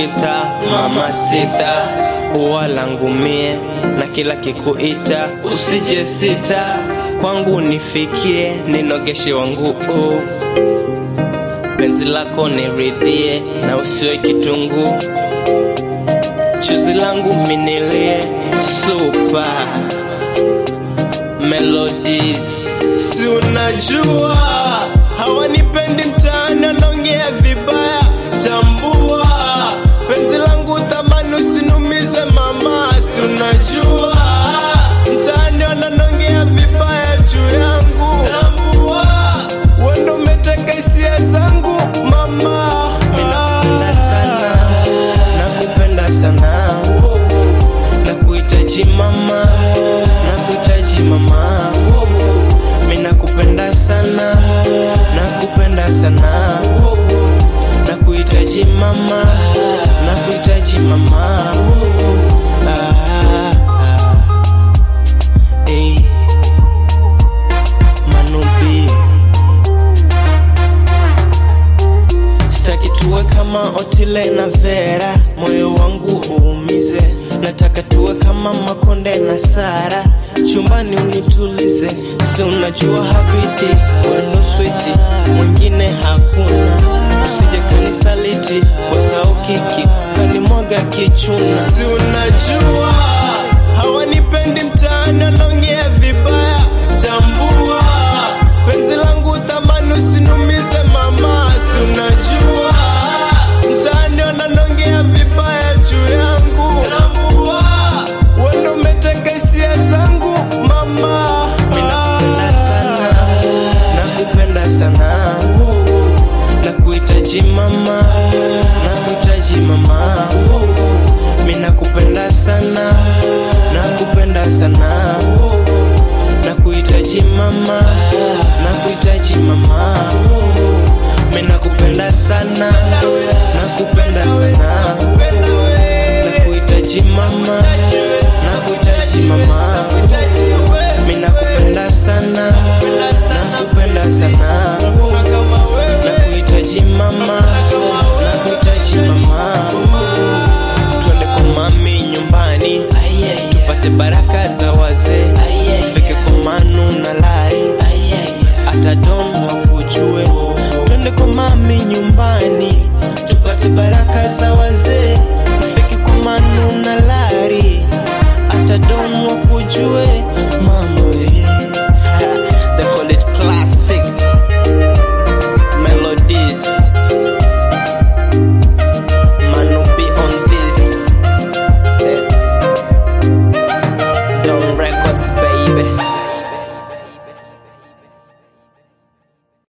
sita mama sita ua langu mie na kila kikuita usije sita kwangu nifikie ninogeshe wangu uh. penzi lako niridhie na usiwe kitunguu chozi langu minilie supa melodies si unajua hawanipendi mtaani wanaongea vibaya tambua penzi langu thamani usinumize mama si unajua mtaani wananongea vibaya juu yangu tambua wendo umeteka hisia zangu mama minakupenda sana nakupenda sana nakuhitaji mama nakuhitaji mama mina kupenda sana nakupenda sana nakuhitaji mama nakuhitaji mama ah, ah. Ey. Manubi sitaki tuwe kama Otile na Vera, moyo wangu uumize. Nataka tuwe kama Makonde na Sara, chumbani unitulize. Si unajua habiti wendo switi, mwingine hakuna. Usije kanisaliti wasau kiki kanimwaga kichuna. Si unajua hawanipendi mtaani, wanaongea vibaya. Tambua penzi langu thamani, usinumize mama. Si unajua mtaani wananongea vibaya juu yangu. Tambua wendo umeteka hisia zangu mama. Minakupenda sana, nakupenda sana, nakuhitaji mama, nakuhitaji mama. Minakupenda sana, nakupenda sana, nakuhitaji mama, nakuhitaji mama. Minakupenda sana, nakupenda sana, nakuhitaji mama, nakuhitaji mama. Minakupenda sana, nakupenda sana, nakuhitaji mama, nakuhitaji mama. Twende kwa mami nyumbani, tupate baraka za wazee, tufike kwa manu na lari, hata don wakujue. Twende kwa mami nyumbani, tupate baraka za wazee, tufike kwa manu na lari, hata don wakujue.